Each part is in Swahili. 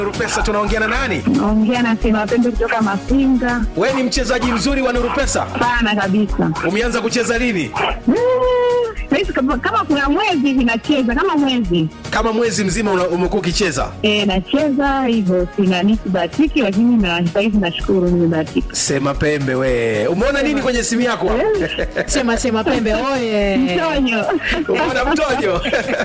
Nuru Pesa tunaongea na nani? Naongea na Sema Pembe kutoka Mafinga. We ni mchezaji mzuri wa Nuru Pesa. Sana kabisa. Umeanza kucheza lini? Mm, Saizi kama, kama kuna mwezi hivi nacheza kama mwezi Kama mwezi mzima una- umekuwa ukicheza. e, nacheza hivyo, sina nisibahatiki, lakini na saizi nashukuru nimebahatika. Sema Pembe we. Umeona nini kwenye simu yako? Sema sema pembe oye. Mtonyo Umeona mtojo?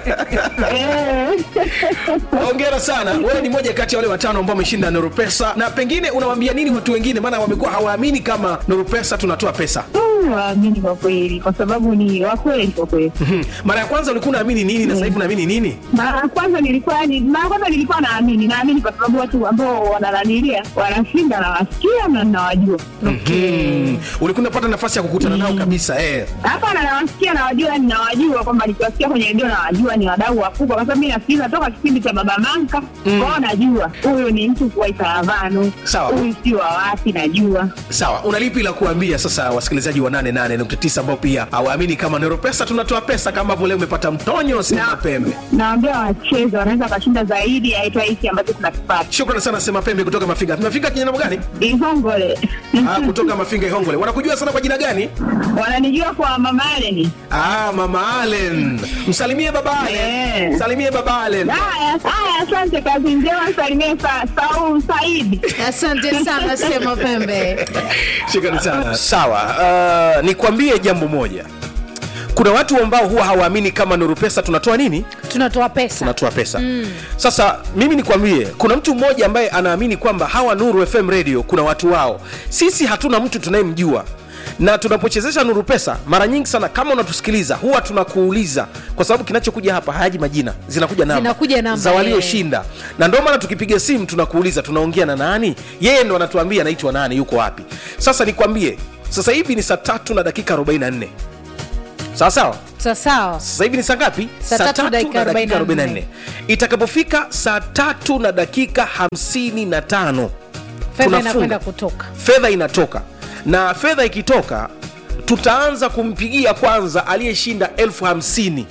Eh. Hongera sana. Wewe ni moja kati ya wale watano ambao wameshinda Nuru Pesa na pengine unawaambia nini watu wengine maana wamekuwa hawaamini kama Nuru Pesa tunatoa pesa. Mm, waamini kwa kweli, kwa sababu ni wakweli kwa kweli. Mhm. Mara ya kwanza ulikuwa unaamini nini na sasa hivi unaamini nini? Mara ya kwanza nilikuwa ni mara ya kwanza nilikuwa naamini, naamini kwa sababu watu ambao wanananilia wanashinda, nawasikia na nawajua. Mhm. Ulikuwa unapata nafasi ya kukutana nao kabisa eh. Hapana, nawasikia nawajua, ninawajua kwamba nikiwasikia kwenye redio nawajua ni wadau wakubwa, kwa sababu mi nasikiliza toka kipindi cha Baba Manka kwao, najua huyu ni mtu wa Itaravano, Sawa. huyu si wa wapi, najua Sawa, una lipi la kuambia sasa wasikilizaji wa 88.9 ambao pia hawaamini kama Nero Pesa tunatoa pesa kama ambavyo leo umepata mtonyo Sema Na- Pembe. naambia wacheze, wanaweza wakashinda zaidi ya aitwa hiki ambacho tunakipata Shukrani sana Sema Pembe kutoka Mafinga. Mafinga kijana gani? Ihongole. Ah, kutoka Mafinga Ihongole. Wanakujua sana kwa jina gani? wananijua kwa Mama Aleni. Ah, Mama Allen. Msalimie baba Allen. Eh. Salimie baba Allen. Haya, haya, asante, kazi njema, salimie sa, Saul Saidi. Asante sana sema pembe. Shukrani sana. Sawa, uh, nikwambie jambo moja. Kuna watu ambao huwa hawaamini kama Nuru Pesa tunatoa nini? Tunatoa pesa. tunatoa pesa mm. sasa mimi nikwambie kuna mtu mmoja ambaye anaamini kwamba hawa nuru fm radio kuna watu wao sisi hatuna mtu tunayemjua na tunapochezesha nuru pesa mara nyingi sana kama unatusikiliza huwa tunakuuliza kwa sababu kinachokuja hapa hayaji majina zinakuja namba, Zinakuja namba, za eh. walioshinda na ndio maana tukipiga simu tunakuuliza tunaongea na nani yeye ndo anatuambia anaitwa nani yuko wapi sasa nikwambie sasa hivi ni saa tatu na dakika 44 sawa sawa Sawa sawa. sasa hivi ni saa ngapi Saa tatu dakika 44. itakapofika saa tatu na dakika 55 Fedha tunafunga. inakwenda kutoka. fedha inatoka na fedha ikitoka tutaanza kumpigia kwanza aliyeshinda elfu hamsini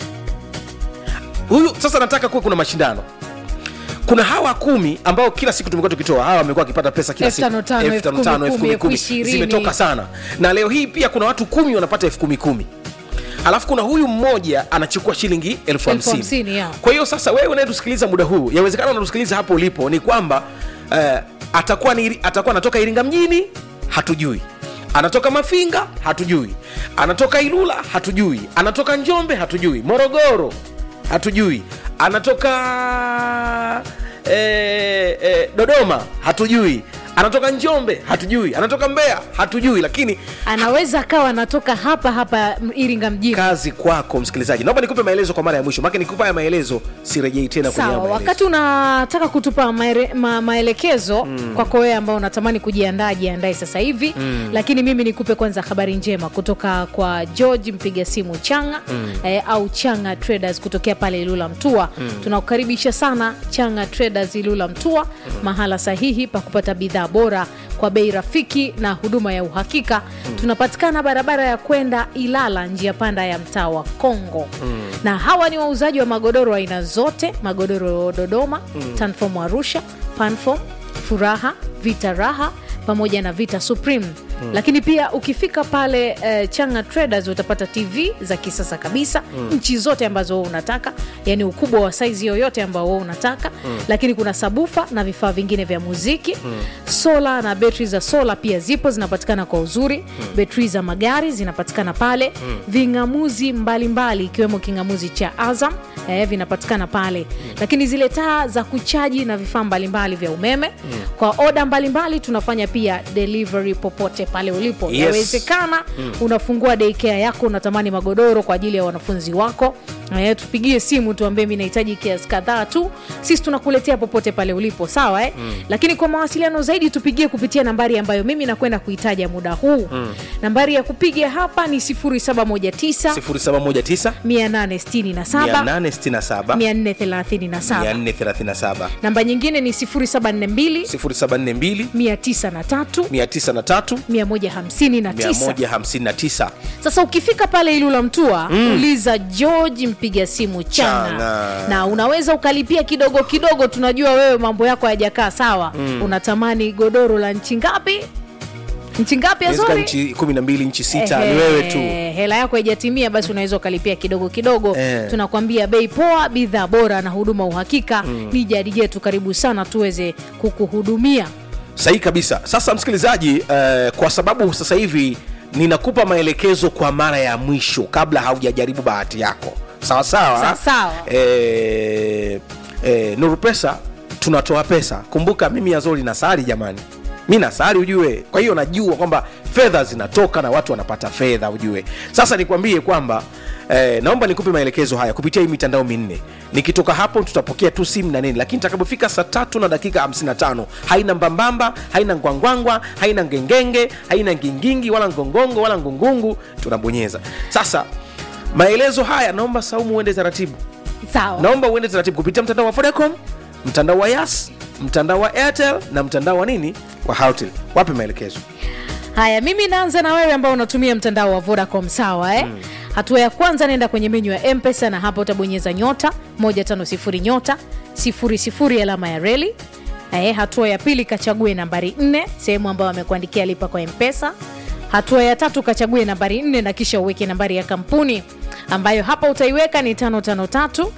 huyu sasa nataka kuwe kuna mashindano kuna hawa kumi ambao kila siku tumekuwa tukitoa hawa wamekuwa wakipata pesa kila Elfu siku tano tano, Elfu elfu tano kumi tano, elfu kumi, kumi kumi. elfu ishirini. zimetoka sana na leo hii pia kuna watu kumi wanapata elfu kumi kumi alafu kuna huyu mmoja anachukua shilingi elfu Elfu hamsini hamsini, ya. kwa hiyo sasa wewe unayetusikiliza muda huu yawezekana unatusikiliza hapo ulipo ni kwamba eh, atakuwa ni, atakuwa anatoka iringa mjini hatujui anatoka mafinga hatujui anatoka ilula hatujui anatoka njombe hatujui morogoro hatujui anatoka eh, eh, dodoma hatujui anatoka njombe hatujui anatoka mbeya hatujui lakini Anaweza akawa anatoka hapa hapa m- Iringa mjini. kazi kwako msikilizaji naomba nikupe maelezo kwa mara ya mwisho maake nikupa haya maelezo sirejei tena kwenye haya Sawa, maelezo. wakati unataka kutupa maere, ma, maelekezo mm. kwako wewe ambao unatamani kujiandaa, jiandae sasa hivi mm. lakini mimi nikupe kwanza habari njema kutoka kwa George mpiga simu Changa mm. eh, au Changa Traders kutokea pale Ilula Mtua mm. tunakukaribisha sana Changa Traders Ilula Mtua mm. mahala sahihi pa kupata bidhaa bora kwa bei rafiki na huduma ya uhakika mm. tunapatikana barabara ya kwenda Ilala, njia panda ya mtaa wa Kongo mm. na hawa ni wauzaji wa magodoro aina zote, magodoro Dodoma mm. Tanform Arusha, Panform, Furaha, Vita Raha pamoja na Vita Supreme Mm. lakini pia ukifika pale eh, Changa Traders utapata TV za kisasa kabisa mm. nchi zote ambazo wewe unataka, yani ukubwa wa saizi yoyote ambao wewe unataka mm. lakini kuna sabufa na vifaa vingine vya muziki mm. sola na betri za sola pia zipo zinapatikana kwa uzuri mm. betri za magari zinapatikana pale mm. ving'amuzi mbalimbali ikiwemo king'amuzi cha Azam eh, vinapatikana pale mm. lakini zile taa za kuchaji na vifaa mbalimbali vya umeme mm. kwa oda mbalimbali tunafanya pia delivery popote pale ulipo Yes. yawezekana mm. unafungua daycare yako unatamani magodoro kwa ajili ya wanafunzi wako Eh, tupigie simu tuambie mi nahitaji kiasi kadhaa tu sisi tunakuletea popote pale ulipo sawa eh? mm. lakini kwa mawasiliano zaidi tupigie kupitia nambari ambayo mimi nakwenda kuitaja muda huu mm. nambari ya kupiga hapa ni 0719 0719 867 867 437 437 namba nyingine ni 0742 0742 903 903 159 159 sasa ukifika pale ilula mtua mm. uliza george mpiga simu changa. Changa. na unaweza ukalipia kidogo kidogo tunajua wewe mambo yako hayajakaa sawa mm. unatamani godoro la nchi ngapi nchi ngapi inawezekana azori nchi 12 nchi sita Ehe, ni wewe tu hela yako haijatimia basi unaweza ukalipia kidogo kidogo Eh. tunakwambia bei poa bidhaa bora na huduma uhakika mm. ni jadi yetu karibu sana tuweze kukuhudumia sahihi kabisa sasa msikilizaji uh, kwa sababu sasa hivi ninakupa maelekezo kwa mara ya mwisho kabla haujajaribu bahati yako sawa sawa Sawa sawa. eh, eh, nuru pesa tunatoa pesa kumbuka mimi yazori nasari jamani mi nasari ujue kwa hiyo najua kwamba fedha zinatoka na watu wanapata fedha ujue sasa nikwambie kwamba Eh, naomba nikupe maelekezo haya kupitia hii mitandao minne nikitoka hapo tutapokea tu simu na nini lakini takapofika saa tatu na dakika 55 haina mbambamba haina ngwangwangwa haina ngengenge haina ngingingi wala ngongongo wala ngungungu tunabonyeza sasa maelezo haya naomba saumu uende taratibu sawa naomba uende taratibu kupitia mtandao wa vodacom mtandao wa yas mtandao wa airtel na mtandao wa nini wa houtel wape maelekezo haya mimi naanza na wewe ambao unatumia mtandao wa vodacom sawa eh? mm. hatua ya kwanza nenda kwenye menyu ya mpesa na hapa utabonyeza nyota 150 nyota 00 alama ya reli eh, hatua ya pili kachague nambari 4 sehemu ambayo amekuandikia lipa kwa mpesa hatua ya tatu kachague nambari 4 na kisha uweke nambari ya kampuni ambayo hapa utaiweka ni 553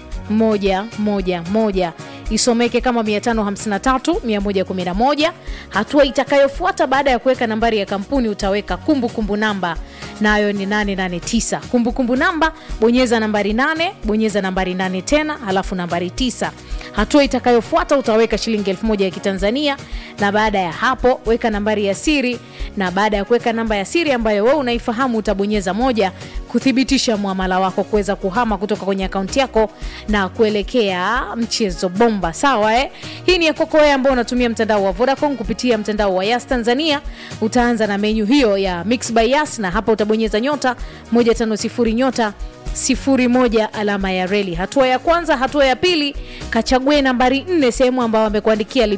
111 isomeke kama 553 111 hatua itakayofuata baada ya kuweka nambari ya kampuni utaweka kumbukumbu kumbu namba nayo ni 889 kumbukumbu namba bonyeza nambari 8 bonyeza nambari 8 tena halafu nambari 9 hatua itakayofuata utaweka shilingi 1000 ya kitanzania na baada ya hapo weka nambari ya siri na baada ya kuweka namba ya siri ambayo wewe unaifahamu utabonyeza moja kuthibitisha mwamala wako kuweza kuhama kutoka kwenye akaunti yako na kuelekea mchezo bomba sawa eh? hii ni ya kwako wewe ambao unatumia mtandao wa vodacom kupitia mtandao wa yas tanzania utaanza na menyu hiyo ya mix by yas na hapa utabonyeza nyota 150 nyota sifuri moja alama ya reli hatua ya kwanza hatua ya pili kachague nambari nne sehemu ambayo amekuandikia